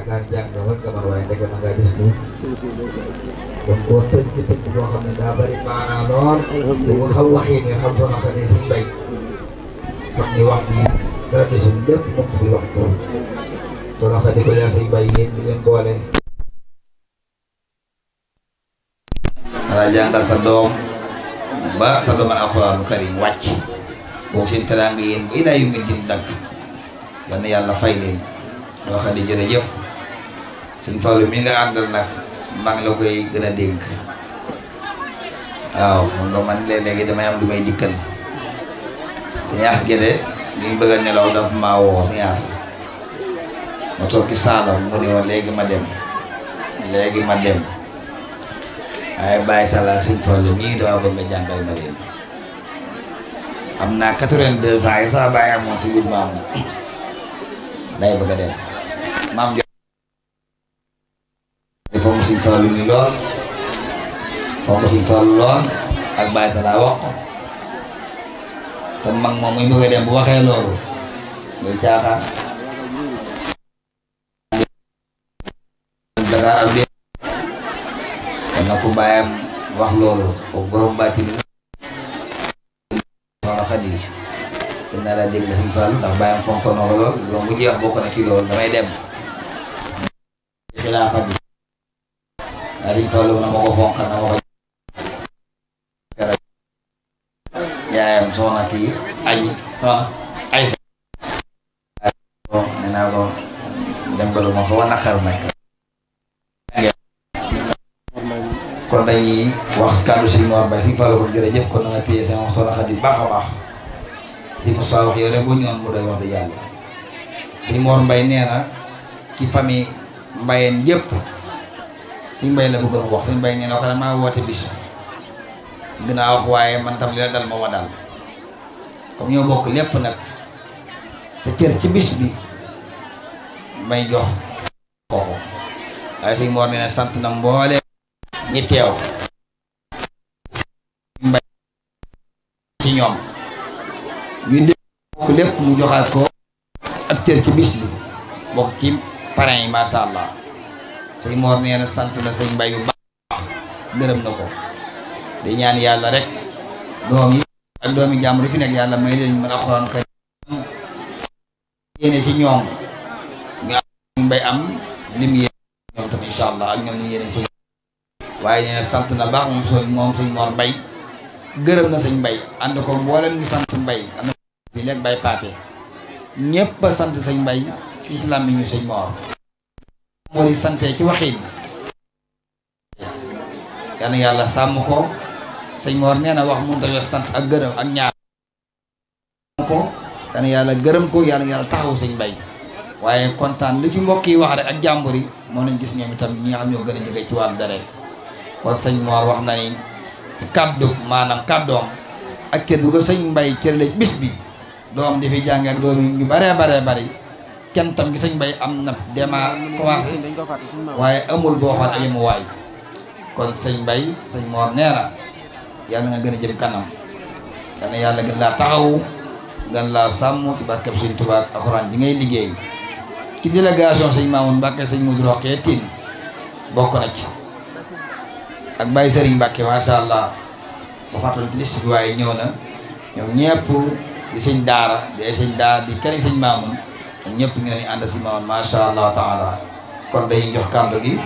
yaakaar jàng nga mën nga mën waaye ndeke ma ngaa gis lu donc koo tënk tënk boo xam ne daa bari maanaa lool te nga xam waxin nga xam soo naka ne suñ bay xam ni wax bi dara desul lépp mokk bi wax ko soo naka di ko yaa suñ bay yéen ñu leen boole wala jàngal sa doom ba sa doom alxuraanu karim wàcc boobu seen teraanga yéen ba ilaa yu mel din dagg yal na yàlla fay leen yoo xam ne jërëjëf suñ Fallu mi nga àndal nag maa ngi la koy gën a dénk waaw xam nga man léeg-léegi damay am lu may dikkal Sëñ Gede li ñu bëgg a nelaw dafa maa woo Sëñ As ma toog ci saalam mu ne woon léegi ma dem léegi ma dem waaye bàyyi talaak Sëñ Fallu mii dama bëgg nga jàngal ma leen am naa quatre-vingt-deux ans yi sax bàyyi amoon si biir maam day bëgg a dem maam jo dafa mu Sëñ Fallu mi lool foog nga Sëñ Fallu lool ak bàyyi talaa wax ko te mag moom muy bëgg a dem bu waxee loolu muy caaxaan Dakar ak dé kon nag ku bàyyam wax loolu foog borom bàcci ni soxna Xadi dina la dégg Sëñ Fallu ndax bàyyam fonk na ko lool loolu mu jeex bokk na ci loolu damay dem xilaafa bi ndax Sëñ Fallu na ma ko fonk na ma ko yaayam soxna kii aji soxna ay nee naa ko dem ba lu ma xaw a naqar nag kon dañuy wax kàddu si Mor Mbaye si Fallou kon jërëjëf kon na nga téye sama soxna Xadi baax a baax si Moussa wax yow rek boo ñëwoon mu doy wax dëgg yàlla si Mor Mbaye nee na ci famille Mbayeen yëpp suñ mbay la bëggoon wax suñ mbay nee na wax maa woote bis dinaa wax waaye man tam li la dal ma ma dal comme ñoo bokk lépp nag te cër ci bis bi may jox kooku waaye suñ Mor nee na sant na mboole ñi teew mbay ci ñoom ñu dégg bokk lépp mu joxaat ko ak cër ci bis bi bokk ci parrain yi masha allah sëñ Mor nee na sant na sëñ mbay bu baax gërëm na ko di ñaan yàlla rek doom yi ak doomi jàmbur yi fi nekk yàlla may leen mën a xoraan ka yéene ci ñoom ñu am mbay am lim yéene ñoom tam insha allah ak ñoom ñu yéene sëñ waaye nee na sant na baax moom so moom sëñ Mor Mbay gërëm na sëñ Mbay ànd ko mboolem ñu sant Mbay am na fii léegi bay paate ñépp a sant sëñ Mbay si làmmiñu sëñ Mor moo di santee ci waxin yal na yàlla sàmm ko sëñ Mor nee na wax mun dañoo sant ak gërëm ak ñaar ko yal na yàlla gërëm ko yal na yàlla taxaw sëñ Mbay waaye kontaan lu ci mbokk yi wax rek ak jàmbur yi moo nañ gis ñoom itam ñi nga xam ñoo gën a jege ci wàllu deret kon sëñ Mor wax na ni ci kàddu maanaam kàddoom ak cër bu ko sëñ Mbay cër la bis bi doom di fi jàng ak doom yi ñu baree baree bari kenn tam gi sëñ Mbay am na dema commencé waaye amul boo xool ay mu waay kon sëñ Mbay sëñ Mor nee na yàlla nga gën a jëm kanam yal na yàlla gën laa taxaw gën laa sàmm ci barkeb sëñ Tuubaa ak alxuraan ji ngay liggéey ci délégation sëñ Mamoun Mbàkke sëñ Mudu Roxee Tine bokk na ci ak Baye Serigne Mbàkke macha allah ba fàttali ci liste bi waaye ñëw na ñoom ñëpp di sëñ daara di ay sëñ daara di këriñ sëñ Mamoun ñoom ñëpp ñoo ni ànd si Mamoun macha allah taala kon dañuy jox kàddu gi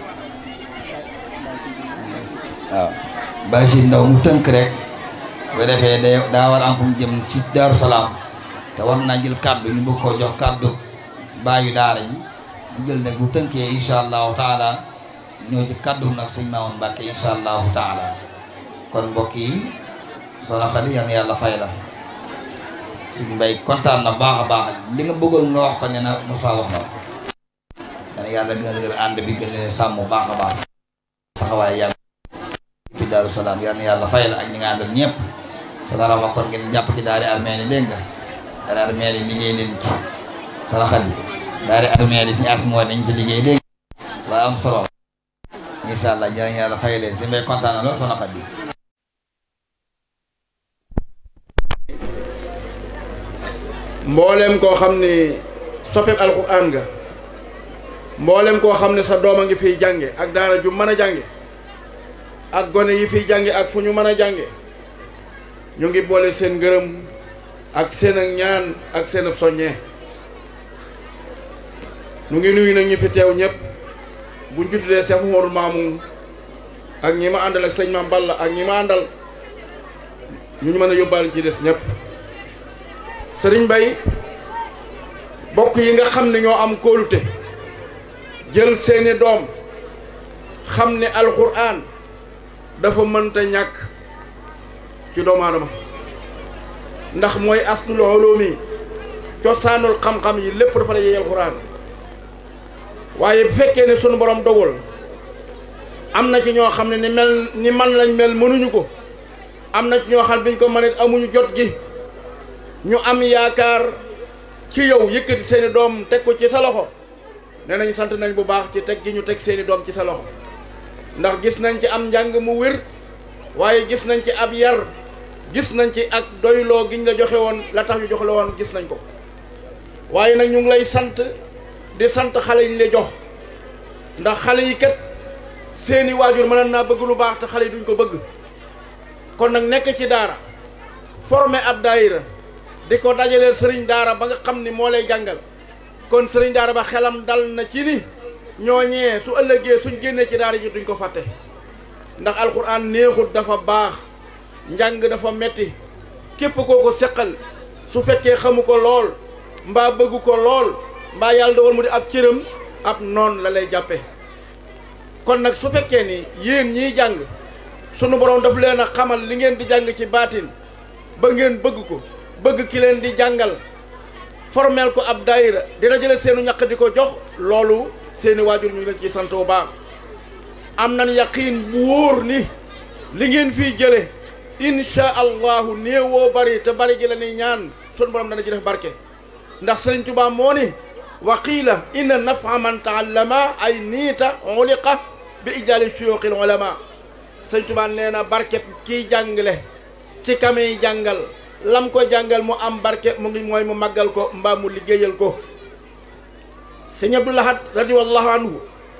waaw Baye si ndaw mu tënk rek bu defee day daa war am fu mu jëm ci Daaru Salaam te war naa jël kàddu ñu bëgg koo jox kàddu baayu daara ji mu jël nag bu tënkee incha allahu taala ñëw ci kàddu nag sëñ Mamoun Mbàkke incha allahu taala kon mbokk yi soxna Xadi yal na yàlla fay la suñu mbay kontaan na baax a baax li nga bëggoon nga wax ko ne na Moussa wax na yal na yàlla gën a dëgër ànd bi gën leen sàmm baax a baax taxawaay yàlla fi Daaru Salaam yal na yàlla fay la ak ñi nga àndal ñëpp te dara wax kon ngeen jàpp ci daari armée ni dégg nga daari armée ni liggéey leen ci soxna Xadi daari armée li suñu as moo nañ ci liggéey dégg waa am solo incha allah jërë yàlla fay leen si mbay kontaan na lool soxna Xadi mbooleem koo xam ni soppeeb alxuraan nga mboolem koo xam ne sa doom a ngi fiy jànge ak daara ju mën a jànge ak gone yi fiy jànge ak fu ñu mën a jànge ñu ngi boole seen ngërëm ak seen ak ñaan ak seen ab soññee ñu ngi nuyu nag ñi fi teew ñëpp buñ ci tuddee Cheikh Mouhamadou Mamoun ak ñi ma àndal ak sëñ Mame Balla ak ñi ma àndal ñu ñu mën a yóbbaale ci des ñëpp sëriñ Bay bokk yi nga xam ne ñoo am kóolute jël seeni doom xam ne alxuraan dafa mënta ñàkk ci doomu aadama ndax mooy aslul ulumi cosaanul xam-xam yi lépp dafa la yey alxuraan waaye bu fekkee ne sunu borom dogul am na ci ñoo xam ne ni mel ni man lañ mel mënuñu ko am na ci ñoo xam ne biñ ko mënee amuñu jot gi ñu am yaakaar ci yow yëkkati seeni doom teg ko ci sa loxo nee nañ sant nañ bu baax ci teg gi ñu teg seeni doom ci sa loxo ndax gis nañ ci am njàng mu wér waaye gis nañ ci ab yar gis nañ ci ak doyloo giñ la joxe woon la tax ñu jox la woon gis nañ ko waaye nag ñu ngi lay sant di sant xale yi ñu lay jox ndax xale yi kat seeni waajur mënoon naa bëgg lu baax te xale yi duñ ko bëgg kon nag nekk ci daara formé ab daayira di ko dajaleel sëriñ daara ba nga xam ni moo lay jàngal kon sëriñ daara ba xelam dal na ci ni ñooñee su ëllëgee suñ génnee ci daara ji duñ ko fàtte ndax alxuraan neexut dafa baax njàng dafa metti képp koo ko seqal su fekkee xamu ko lool mbaa bëggu ko lool mbaa yàlla dogal mu di ab cëram ab noon la lay jàppe kon nag su fekkee ni yéen ñiy jàng sunu borom daf leen a xamal li ngeen di jàng ci baatin ba ngeen bëgg ko bëgg ki leen di jàngal formel ko ab daayira dina jële seenu ñaq di ko jox loolu seeni waajur ñu ngi leen ci sant bu baax am nañ yaqiin bu wóor ni li ngeen fii jële insha allahu néewoo bari te bari gi la ni ñaan sunu borom dana ci def barke ndax Sëriñ Tuubaa moo ni wa qiila inna nafa man taallama ay niita uliqa bi ijaali suyuuqil ulama Sëriñ Tuubaa nee na barke kiy jàngale ci kamey jàngal lam ko jàngal mu am barke mu ngi mooy mu màggal ko mbaa mu liggéeyal ko sëñ Abdou Lahad radiyallahu anhu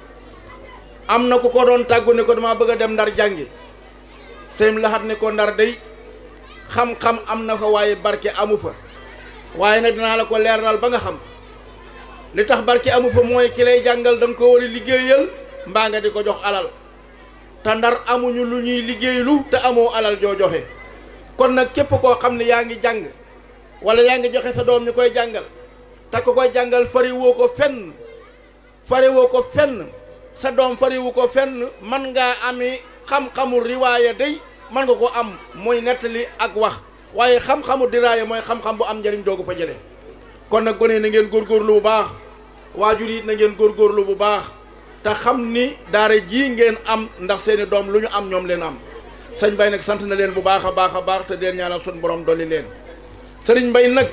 am na ku ko doon tàggu ne ko dama bëgg a dem ndar jàngi sëñ Lahad ne ko ndar day xam-xam am na fa waaye barke amu fa waaye nag dinaa la ko leeral ba nga xam li tax barke amu fa mooy ki lay jàngal da nga ko war a liggéeyal mbaa nga di ko jox alal te ndar amuñu lu ñuy liggéeylu te amoo alal joo joxe kon nag képp koo xam ne yaa ngi jàng wala yaa ngi joxe sa doom ñu koy jàngal te ko koy jàngal fariwoo ko fenn fariwoo ko fenn sa doom fariwu ko fenn man ngaa ami xam-xamu riwaaya day man nga ko am mooy nettali ak wax waaye xam-xamu diraaya mooy xam-xam bu am njëriñ doogu fa jëlee kon nag gone na ngeen góorgóorlu bu baax waajur yi na ngeen góorgóorlu bu baax te xam ni daara ji ngeen am ndax seeni doom lu ñu am ñoom leen am sëñ Bay nag sant na leen bu baax a baax a baax te deen ñaanal sun borom dolli leen sëriñ Bay nag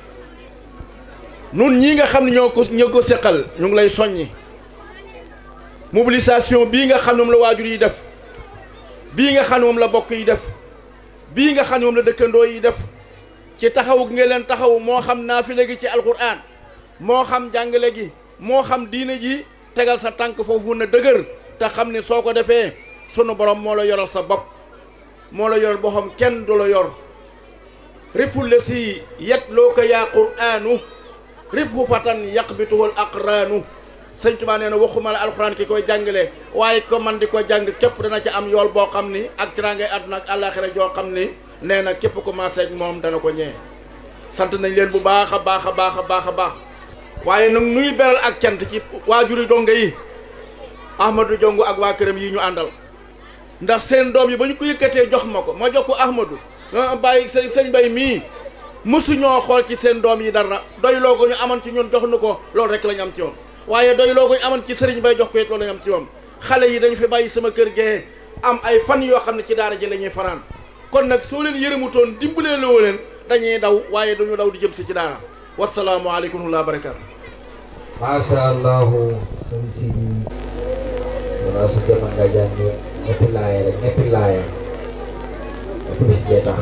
nun ñii nga xam ne ñoo ko ñoo ko seqal ñu ngi lay soññi mobilisation bii nga xam ne moom la waajur yi def bii nga xam ne moom la bokk yi def bii nga xam ne moom la dëkkandoo yi def ci taxawu nga leen taxaw moo xam naafile gi ci alquran moo xam jàngale gi moo xam diine ji tegal sa tànk foofu na dëgër te xam ne soo ko defee sunu borom moo la yoral sa bopp moo la yor boo xam kenn du la yor ripul la si yet loo ko yaa quraanu ripu fatan yaqbituhul aqraanu sëñ Tuubaa nee na waxuma la alxuraan ki koy jàngale waaye ko man di ko jàng képp dana ci am yool boo xam ni ak tiraangay àdduna ak àllaaxira joo xam ni nee na képp ku maase ak moom dana ko ñee sant nañ leen bu baax a baax a baax a baax a baax waaye nag nuy beral ak cant ci waajuri donga yi Ahmadou Jongu ak waa këram yi ñu àndal ndax seen doom yi ba ñu ko yëkkatee jox ma ko ma jox ko Ahmadou bàyyi sëñ sëñ Bay mii mësuñoo xool ci seen doom yi dara doy loo ko ñu amoon ci ñun jox nu ko loolu rek la ñu am ci moom waaye doy loo ko ñu amoon ci sëriñ Bay jox ko it loolu la ñu am ci moom xale yi dañu fi bàyyi sama kër gee am ay fan yoo xam ne ci daara ji la ñuy fanaan kon nag soo leen yërëmutoon dimbalee loo leen dañuy daw waaye duñu daw di jëm si ci daara wasalaamualeykum wa barakaatu. Masha Allahu sëñ si bi wala su demoon nga jàng ñetti laaya rek ñetti laaya ak bis jee tax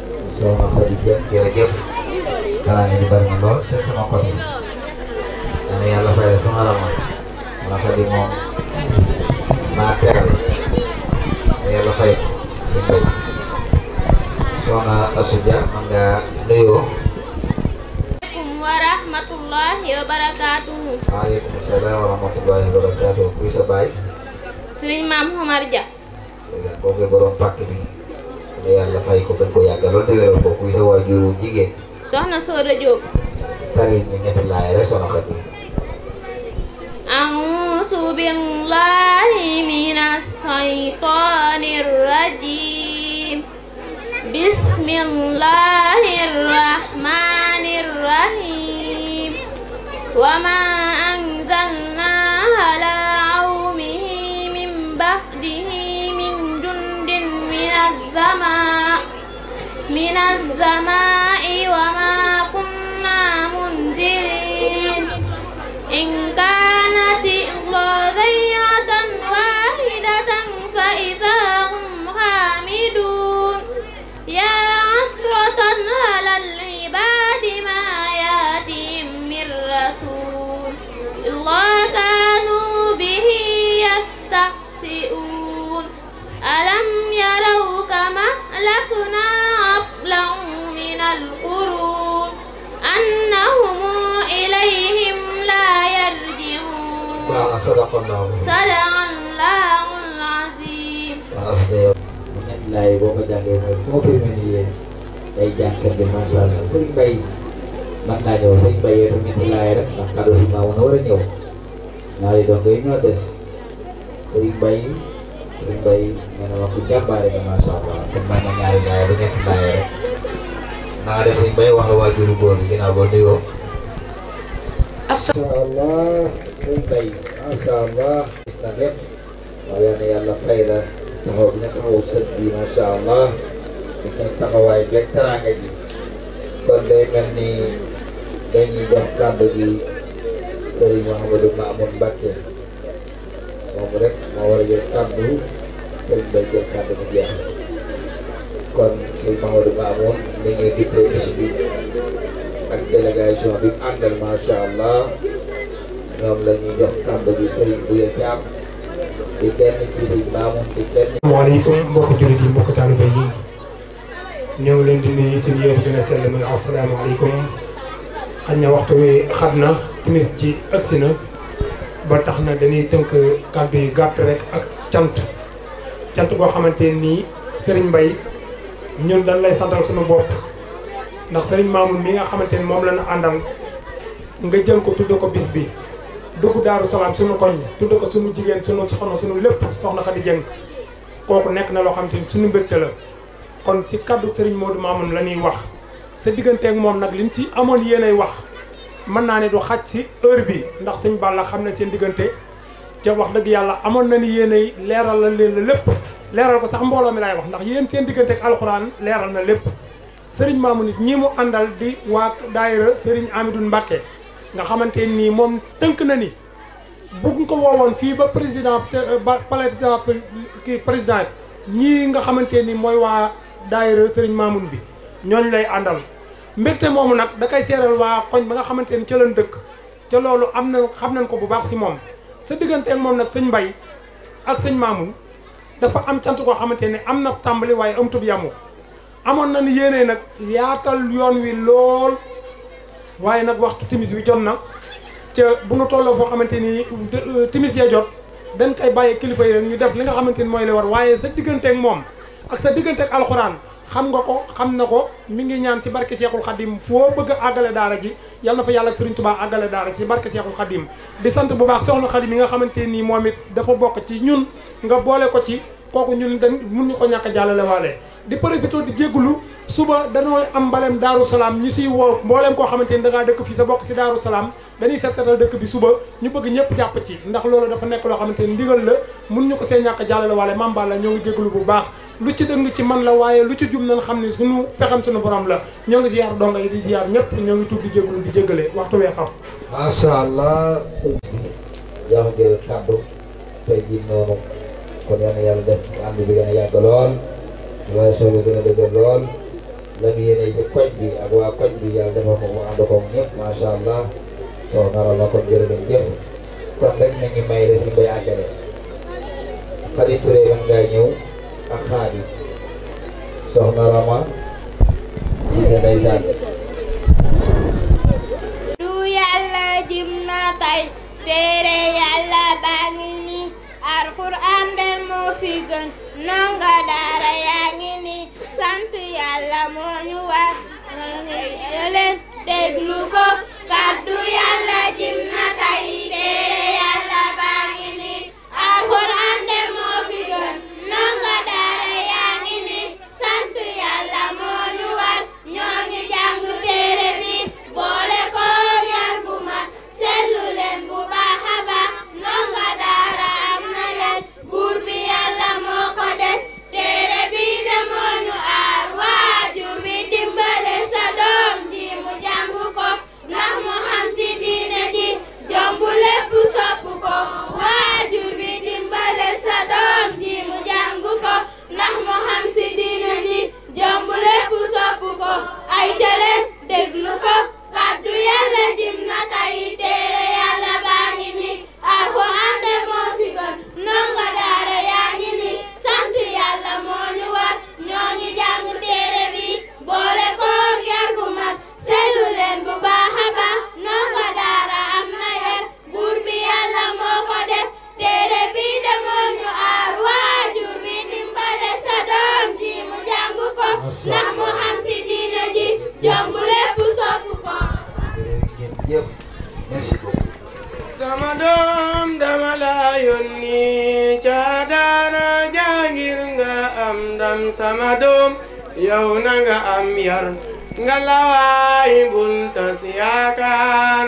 soxna Xadi Jeen jërëjëf xanaa ni bari na lool seen sama côté dana yàlla fayal sama rama ma xadi moom maa teral dana yàlla fay ko suñ bay soxna Asuja man nga nuyoo aleykum wa rahmatullahi wa barakaatuhu waaleykum salaam wa rahmatullahi wa barakaatuh kuy sa baay sëriñ maam Omar Dia koo koy borom pàkk bi dana yàlla fay ko gën ko yàggalool te wéral ko kuy sa waajuru jigéen soxna Sooda Jóob taril ñu ñetti laay rek soxna Xadi أعوذ بالله من الشيطان الرجيم بسم الله الرحمن الرحيم وما أنزلنا على عومه من بعده من جند من السماء من السماء وما كنا منزلين إن كانت إلا ضيعة واحدة فإذا هم حامدون يا عسرة على العباد ما ياتيهم من رسول إلا كانوا به يستهزئون ألم يروا كما أهلكنا قبلهم من القرون أنهم إليهم لا يرجعون baax na sadaqallahu صدق الله العظيم waaw Asuja yow bu ñetti laay boo ko jàngee mooy confirmé ni yéen day jànkat bi macha allah sëriñ Bay man naa ñëw sëriñ Bay yow tam ñetti laay rek ndax kàddu si maa woon a war a ñëw ñaari doom yooyu ñoo des sëriñ Bay sëriñ Bay nee na ma ku jàmbaare nga macha allah kon man na ñaari laay ba ñetti laay rek naa def sëriñ Bay wax la waajuru góor bi ginnaaw boo nuyoo. macha allah sëriñ Bay macha allah gis na lépp waaye yal na yàlla fay la taxaw bi nga taxaw sët bi macha allah di ngeen taxawaay beeg teraanga ji kon day mel ni dañuy jox kàddu gi Serigne Mouhamadou Mamoun Mbacke moom rek moo war a jël kàddu Serigne Bay jël kàddu bu jeex kon Serigne Mouhamadou Mamoun mi ngi dippee bis bi ak délégation bi mu àndal macha allah ñoom la ñuy jox kàddu gi Serigne Bouya Thiam di kenn ci Serigne Mamoun di kenn. asalaamaaleykum mbokk jullit yi mbokk taalibe yi ñoo ngi leen di nuyu seen yéen gën a sell muy asalaamaaleykum xañ na waxtu wi xat na timis ci agsi na ba tax na dañuy tënk kàddu yi gàtt rek ak cant cant goo xamante nii Serigne Mbaye ñun dañ lay santal suñu bopp ndax Serigne Mamoun mi nga xamante ni moom la ñu àndal nga jël ko tudd ko bis bi dugg Daaru Salaam suñu koñ tudd ko suñu jigéen suñu soxna suñu lépp soxna Khady Dieng kooku nekk na loo xam te ni suñu mbégte la kon ci kaddu Serigne Modou Mamoun la ñuy wax sa digganteeg moom nag liñ si amoon yéenay wax mën naa ne du xaj si heure bi ndax sëñ Balla xam ne seen diggante ca wax dëgg yàlla amoon na ni yéenay leeral la leen la lépp leeral ko sax mbooloo mi laay wax ndax yéen seen digganteeg alxuraan leeral na lépp Serigne Mamoun it ñii mu àndal di waa daayira Serigne Amidou Mbacké nga xamante nii moom tënk na ni bu ko woowoon fii ba président ba palais kii président ñii nga xamante ni mooy waa daayira Serigne Mamoun bi ñooñu lay àndal mbégte moomu nag da koy seeral waa koñ ba nga xamante ni ca lañ dëkk ca loolu am na xam nañ ko bu baax si moom sa digganteeg moom nag sëñ Mbay ak sëñ Mamoun dafa am cant koo xamante ne am na tàmbali waaye amutub yamu amoon na ni yéene nag yaatal yoon wi lool waaye nag waxtu timis wi jot na ca bu nu tolloo foo xamante ni timis jee jot dañ koy bàyyi kilifa yi rek ñu def li nga xamante ni mooy la war waaye sa digganteeg moom ak sa digganteeg alxuraan xam nga ko xam na ko mi ngi ñaan ci barke Seexul Xadim foo bëgg a àggale daara ji yal na fa yàlla ak Sëriñ Tuubaa àggale daara ji ci barke Seexul Xadim di sant bu baax soxna Xadim yi nga xamante nii moom it dafa bokk ci ñun nga boole ko ci kooku ñun dañ mun ñu ko ñàkk a jàllale waale di profité di jéggulu suba dañoo am mbalem Daaru Salaam ñi siy woo mbooleem koo xamante ni da ngaa dëkk fii sa bokk si Daaru Salaam dañuy set setal dëkk bi suba ñu bëgg ñëpp jàpp ci ndax loolu dafa nekk loo xamante ni ndigal la mun ñu ko see ñàkk a jàllale waale mamba la ñoo ngi jéggulu bu baax lu ci dëng ci man la waaye lu ci jum nañ xam ne suñu pexam suñu borom la ñoo ngi ziyaar donga yi di ziyaar ñëpp ñoo ngi tuub di jéggulu di jéggale waxtu wee xam macha allah sëñ bi jox jël kàddu tey jii noonu kon yal na yàlla def ànd bi gën a yàgg lool waaye soo bi gën a dëgër lool la mu yéene ci koñ bi ak waa koñ bi yàlla defal ko mu ànd ko ñëpp macha allah soxna Rama kon jërë ngeen jëf kon rek na ngi may la si bay àggale Xadi Touré man ngaa ñëw ak xaadi soxna Rama si sa ndeysaan du yàlla jim na tay téere yàlla baa ngi ni alxuraan de moo fi gën nonga daara yaa ngi ni sant yàlla moo ñu war nga ngi leen déglu ko kàddu yàlla jim na tay téere yàlla baa ngi ni alxuraan de moo fi gën nonga daara yaa ngi ni sant yàlla moo ñu war ñoo ngi jàng téere bi boole ko yar bu mat seetlu leen bu baax a baax ndongo daara am na leen buur bi yàlla moo ko def téere bi de moo ñu aar waajur bi dimbale sa doom ji mu jàng ko ndax mu xam si diine ji jombu lépp sopp ko waajur bi dimbale sa doom ji mu jàng ko ndax mu xam si diine ji jombu lépp sopp ko ay ca leen déglu ko kàddu yàlla jim na tay téere yàlla baa ngi ni alxuraan de moo fi gën ndongo daara yaa ngi ni sant yàlla moo ñu war ñoo ngi jàng téere bi boole ko yar gu mat seetlu leen bu baax a baax ndongo daara am na yar buur bi yàlla moo ko def téere bi de moo ñu aar waajur bi dimbale sa doom ji mu jàng ko ndax mu xam si diine ji jomb lépp sopp ko jërë ngeen jëf merci beaucoup sama doom dama la yónni ca daara jàngir nga am ndam sama doom yow na nga am yar nga lawaay bul tas yaakaar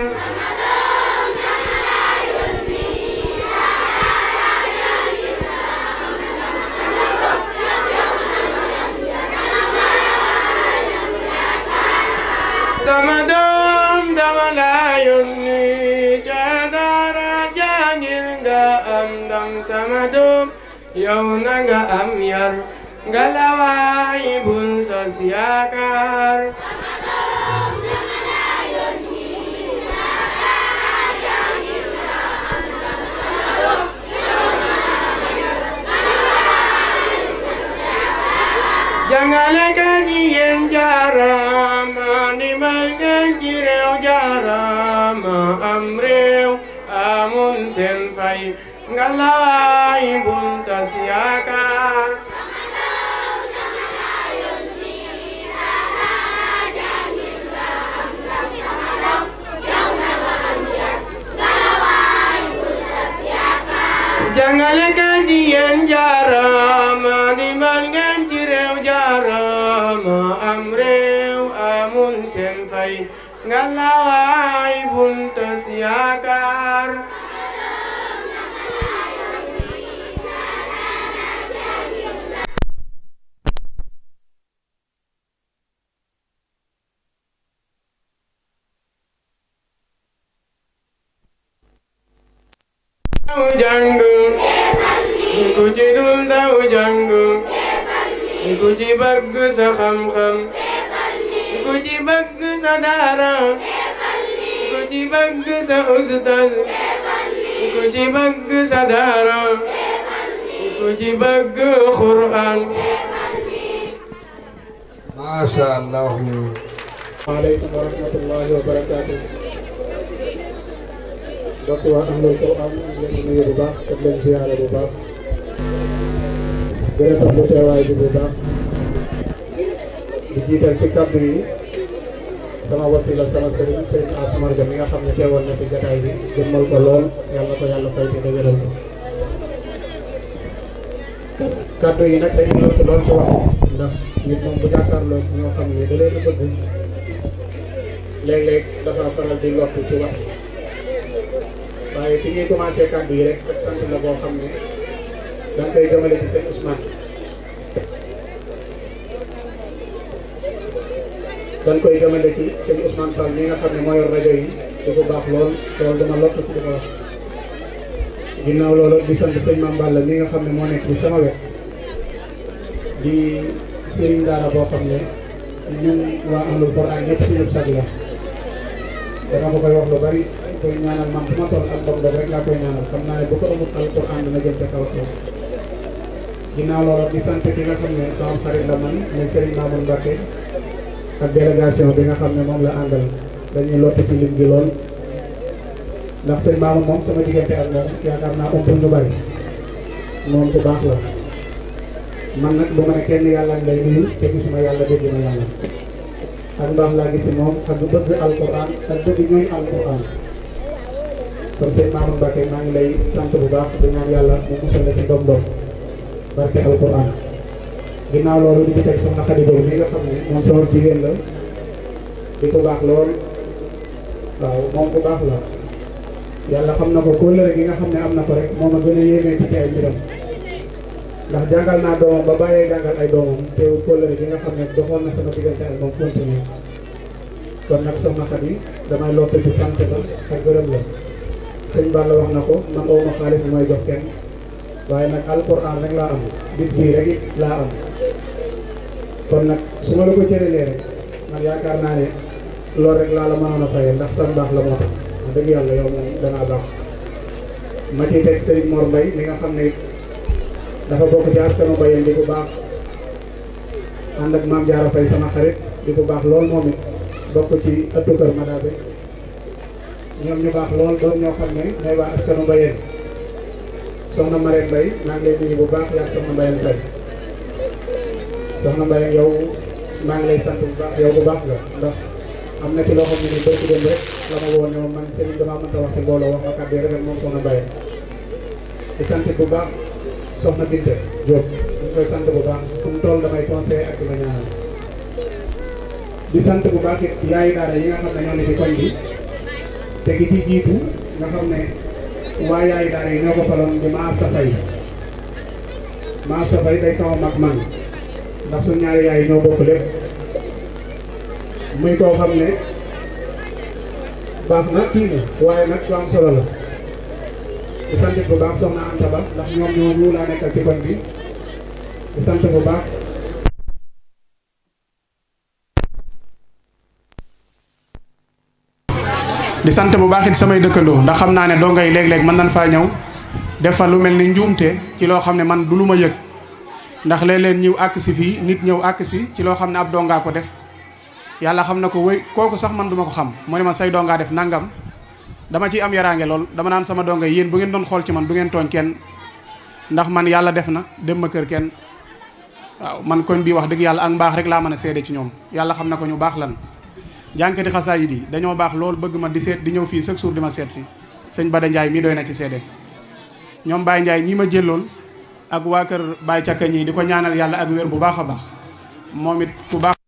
sama doom dama la yónni ca daara jàngir nga am ndam sama doom yow na nga am yar nga lawaay bul tas yaakaar jàngalekat yi yéen jaarama ndimbal ngeen ci réew jaarama am réew amul seen fay nga lawaay bul tas yaakaar jàngalekat yi yéen jaarama ndimbal ngeen ci réew jaarama am réew amul seen fay nga lawaay bul tas yaakaar daw jàng ku ci dul daw jàng ku ci bëgg sa xam-xam ku ci bëgg sa daara ku ci bëgg sa ustaz ku ci bëgg sa daara ku ci bëgg Qur'an macha allah waaleykum wa rahmatullahi wa barakaatu. mbokk waa ahlul Quran ñu ngi leen di nuyu bu baax te di leen ziyaare bu baax. di rafetlu teewaay bi bu baax. di jiital ci kàddu yi sama wasila sama sëriñ sëriñ Asmar Ga mi nga xam ne teewoon na ci jataay bi jëmmal ko lool yàlla ko yàlla fay te dëgëral ko. kàddu yi nag dañuy lott lool ci wax ndax nit moom bu jàkkaarloo ñoo xam ne da leen a bëgg léeg-léeg dafa faral di lott ci wax waaye fi ñuy commencé kàddu yi rek ak sant la boo xam ne da nga koy jëmale ci seen Ousmane dañ koy jëmale ci seen Ousmane Fall mi nga xam ne moo yor rajo yi di ko baax lool loolu dama lott ci di ko wax ginnaaw loolu di sant sëñ Mame Balla mi nga xam ne moo nekk ci sama wet di sëriñ daara boo xam ne ñun waa ahlul Quran ñëpp suñu sag la dama ko koy wax lu bari koy ñaanal man fu ma toll ak ndog ndog rek laa koy ñaanal xam naa ne bu ko amul alquran dina jëm ca kaw kaw ginnaaw loolu di sant ki nga xam ne sama xarit la man muy Serigne Mamoun Mbacké ak délégation bi nga xam ne moom la àndal dañuy lott ci lim gi lool ndax sëñ Mamoun moom sama diggante ak moom yaakaar naa umpul ñu bari moom ku baax la man nag bu ma ne kenn yàlla ngi lay nuyu te gisuma yàlla dégg na yàlla ak mbaax laa gis moom ak bëgg alquran ak bëgg ñooy alquran kon sëñ Mamoun Mbacké maa ngi lay sant bu baax di ñaan yàlla mu musal la ci doom doom barke alquran ginnaaw loolu di ci teg soxna Xadi Doom mi nga xam ne moom sama jigéen la di ko baax lool waaw moom ku baax la yàlla xam na ko kóllëre gi nga xam ne am na ko rek moom a gën a yéemee ci ay mbiram ndax jàngal naa doomam ba bàyyee jàngal ay doomam teewul kóllëre gi nga xam ne doxoon na sama diggante ak moom continuer kon nag soxna Xadi damay lottu ci sant la ak gërëm la sëñ Balla wax na ko man awma xaalis bu may jox kenn waaye nag alquran rek laa am bis bii rek it laa am kon nag su ma la ko cëralee rek man yaakaar naa ne loolu rek laa la mënoon a fayee ndax tan baax la moo tax wax dëgg yàlla yow moom dangaa baax ma ciy teg Serigne Mor Mbaye mi nga xam ne dafa bokk ci askanu Mbayeen di bu baax ànd ak maam Diarra Faye sama xarit di bu baax lool moom it bokk ci ëttu kër Madabe ñoom ñu baax lool doon ñoo xam ne ñooy waa askanu Mbayeen soxna Marème Mbaye maa ngi lay nuyu bu baax yaa soxna Mbayeen Mbaye soxna Mbayeen yow maa ngi lay sant bu baax yow bu baax la ndax am na ci loo xam ne nii béy ci dem rek la ma woo ne ma man Serigne damaa mënta wax ci mbooloo wax ma kàddu yi rafet moom soxna Mbayeen di sant bu baax soxna Binte Diop ñu ngi koy sant bu baax fu mu toll damay conseillé ak di ma ñaanal di sant bu baax it yaayu daara yi nga xam ne ñoo ne ci koñ bi te gi ci jiitu nga xam ne waa yaayu daara yi ñoo ko faloon di maa safay maa safay day sama mag man ndax suñ ñaari yaay yi ñoo bokk lépp muy koo xam ne baax na kii na waaye nag lu am solo la di sant bu baax soxna Anta Ba ndax ñoom ñoo ñu laa nekkal ci koñ bi di sant bu baax di sant bu baax it samay dëkkandoo ndax xam naa ne doo ngay léeg-léeg mën nañ faa ñëw def fa lu mel ni njuumte ci loo xam ne man du lu ma yëg ndax léeg-léeg ñëw àkk si fii nit ñëw àkk si ci loo xam ne ab dongaa ko def yàlla xam na ko wéy kooku sax man duma ko xam mu ne man say dongaa def nangam dama ciy am yaraange lool dama naan sama donga yéen bu ngeen doon xool ci man du ngeen tooñ kenn ndax man yàlla def na dem ma kër kenn waaw man koñ bii wax dëgg yàlla ak mbaax rek laa mën a seede ci ñoom yàlla xam na ko ñu baax lan jànkati xasaayid yi dañoo baax lool bëgg ma di seet di ñëw fii chaque jour di ma seet si sëñ Bada Ndiaye mii doy na ci seede ñoom Baye Ndiaye ñii ma jëlool ak waa kër Baye Cakka ñii di ko ñaanal yàlla ak wér bu baax a baax moom it ku baax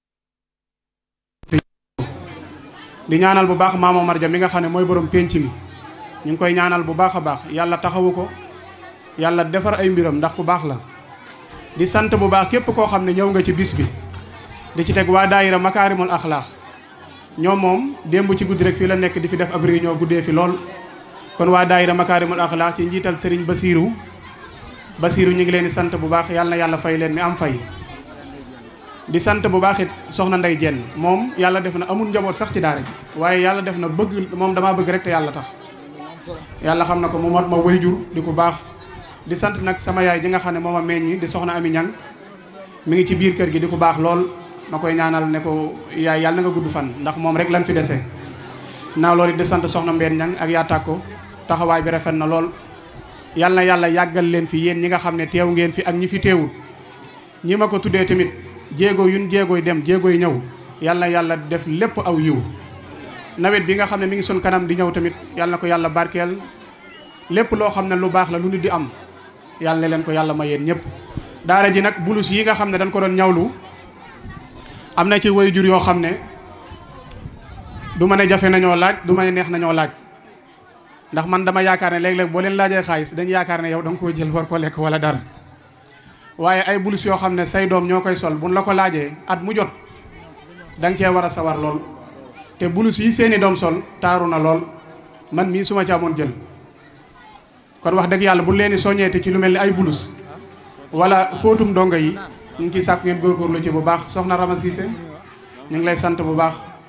di ñaanal bu baax Maama Marja mi nga xam ne mooy borom pénc mi ñu ngi koy ñaanal bu baax a baax yàlla taxawu ko yàlla defar ay mbiram ndax ku baax la di sant bu baax képp koo xam ne ñëw nga ci bis bi di ci teg waa daayira makaarimul axlaax ñoom moom démb ci guddi rek fii la nekk di fi def ab réunion guddee fi lool kon waa daayira makaarimul axlaax ci njiital sëriñ Basiiru Basiiru ñu ngi leen di sant bu baax yàlla na yàlla fay leen mi am fay di sant bu baax it soxna Ndey Jenn moom yàlla def na amul njaboot sax ci daara ji waaye yàlla def na bëgg moom damaa bëgg rek te yàlla tax yàlla xam na ko mu mat ma wayjur di ku baax di sant nag sama yaay ji nga xam ne moom a meññi di soxna Ami Ñang mi ngi ci biir kër gi di ku baax lool ma koy ñaanal ne ko yaay yàlla na nga gudd fan ndax moom rek lan fi dese naaw loolu it di sant soxna Mbeen Ñang ak yaa tàkko taxawaay bi rafet na lool yàlla na yàlla yàggal leen fi yéen ñi nga xam ne teew ngeen fi ak ñi fi teewul ñi ma ko tuddee tamit jéego yun jéegoy dem jéegoy ñëw yàlla na yàlla def lépp aw yiw nawet bi nga xam ne mi ngi sun kanam di ñëw tamit yàlla na ko yàlla barkeel lépp loo xam ne lu baax la lu nit di am yàlla na leen ko yàlla ma yéen ñëpp daara ji nag bulus yi nga xam ne dañ ko doon ñawlu am na ci way jur yoo xam ne du ma ne jafe nañoo laaj du ma ne neex nañoo laaj ndax man dama yaakaar ne léeg-léeg boo leen laajee xaalis dañu yaakaar ne yow da nga koo jël war ko lekk wala dara waaye ay bulus yoo xam ne say doom ñoo koy sol buñ la ko laajee at mu jot da nga cee war a sawar lool te bulus yi seeni doom sol taaru na lool man mii suma ci amoon jël kon wax dëgg yàlla bu leen di soññeete ci lu mel ni ay bulus wala fóotum dongo yi ñu ngi ciy sàkk ngeen góorgóorlu ci bu baax soxna Rama Cissé ñu ngi lay sant bu baax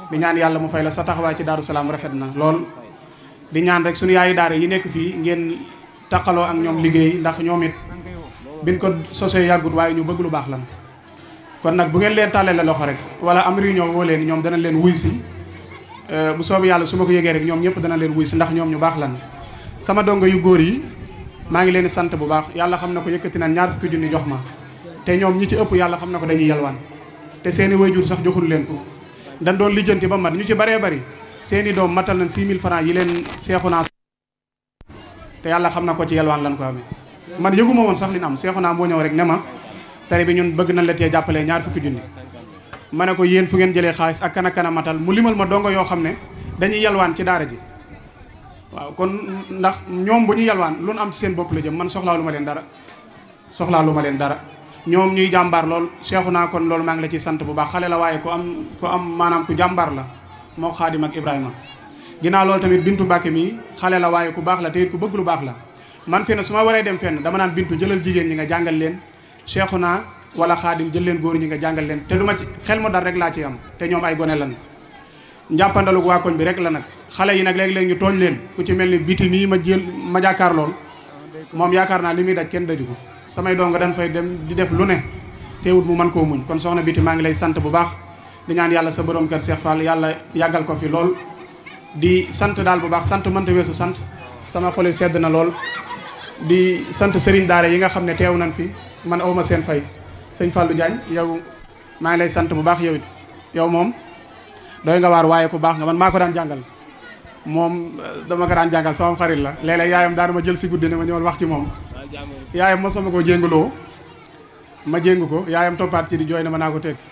di ñaan yàlla mu fay la sa taxawaay ci Daaru Salaam rafet na lool di ñaan rek suñu yaayu daara yi nekk fii ngeen taqaloo ak ñoom liggéey ndax ñoom it biñ ko sosee yàggut waaye ñu bëgg lu baax lan kon nag bu ngeen leen tàllee la loxo rek wala am réunion woo leen ñoom dana leen wuy si bu soobee yàlla su ma ko yëgee rek ñoom ñëpp dana leen wuy si ndax ñoom ñu baax lan sama dongo yu góor yi maa ngi leen di sant bu baax yàlla xam na ko yëkkati na ñaar fukki junni jox ma te ñoom ñi ci ëpp yàlla xam na ko dañuy yalwaan te seeni wayjur sax joxul leen ko dañ doon lijjanti ba mat ñu ci baree bari seeni doom matal nañ 6000 francs yi leen seexu naa te yàlla xam na ko ci yalwaan lan ko amee man yëguma woon sax li ñu am seexu naa moo ñëw rek ne ma tari bi ñun bëgg nañ la tee jàppalee ñaar fukki junni ma ne ko yéen fu ngeen jëlee xaalis ak kan ak kan a matal mu limal ma dongo yoo xam ne dañuy yalwaan ci daara ji waaw kon ndax ñoom bu ñu yalwaan lu nu am ci seen bopp la jëm man soxlaa lu ma leen dara soxlaa lu ma leen dara ñoom ñuy jàmbaar lool seexu naa kon loolu maa ngi la ciy sant bu baax xale la waaye ku am ku am maanaam ku jàmbaar la moo xaadim ak Ibrahima ginnaaw loolu tamit bintu Mbàkke mii xale la waaye ku baax la te it ku bëgg lu baax la man fi ne su ma waree dem fenn dama naan bintu jëlal jigéen ñi nga jàngal leen seexu naa wala xaadim jël leen góor ñi nga jàngal leen te du ma ci xel mu dal rek laa ci am te ñoom ay gone lan njàppandalu waa koñ bi rek la nag xale yi nag léeg-léeg ñu tooñ leen ku ci mel ni biti mii ma jël ma jàkkaar lool moom yaakaar naa li muy daj kenn daju ko samay donga dañ fay dem di def lu ne teewut mu mën koo muñ kon soxna biti maa ngi lay sant bu baax di ñaan yàlla sa borom kër Cheikh Fall yàlla yàggal ko fi lool di sant daal bu baax sant mënta weesu sant sama xol sedd na lool di sant sëriñ daara yi nga xam ne teew nañ fi man awma seen fay sëñ Fallou Diagne yow maa ngi lay sant bu baax yow it yow moom doy nga waar waaye ku baax nga man maa ko daan jàngal moom dama ko daan jàngal sama xarit la léeg-léeg yaayam daana ma jël si guddi ne ma ñëwal wax ci moom yaayam ma sama koo jéngaloo ma jéngu ko yaayam toppaat ci di jooy na ma naa ko teg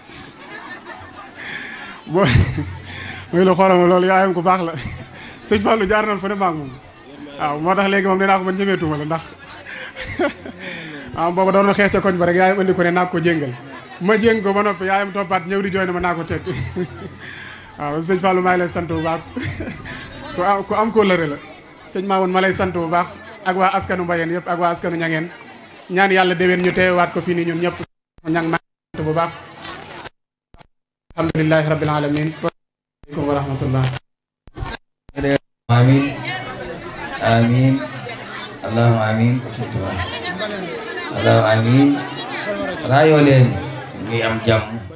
boo muy la xoolal ma loolu yaayam ku baax la sëñ Fallou jaar nañ fa ne maag moom waaw moo tax léegi moom nee naa ko man ñemeetuma la ndax waaw booba doon na xeex ca koñ ba rek yaayam andi ko ne naa ko jéngal ma jéng ko ba noppi yaayam toppaat ñëw di jooy na ma naa ko teg waaw sëñ Fallou maa ngi lay sant bu baax ku am ku am kóllëre la sëñ Mamoun ma lay sant bu baax ak waa askanu Mbayeen yëpp ak waa askanu ñangeen ñaan yàlla déwén ñu teewaat ko fii nii ñun ñëpp ñang maa ngi sant bu baax alhamdulilahi rabbil alamin aleykum wa rahmatullah amin amin allahumma amin allahumma amin raayoo leen ñuy am jàmm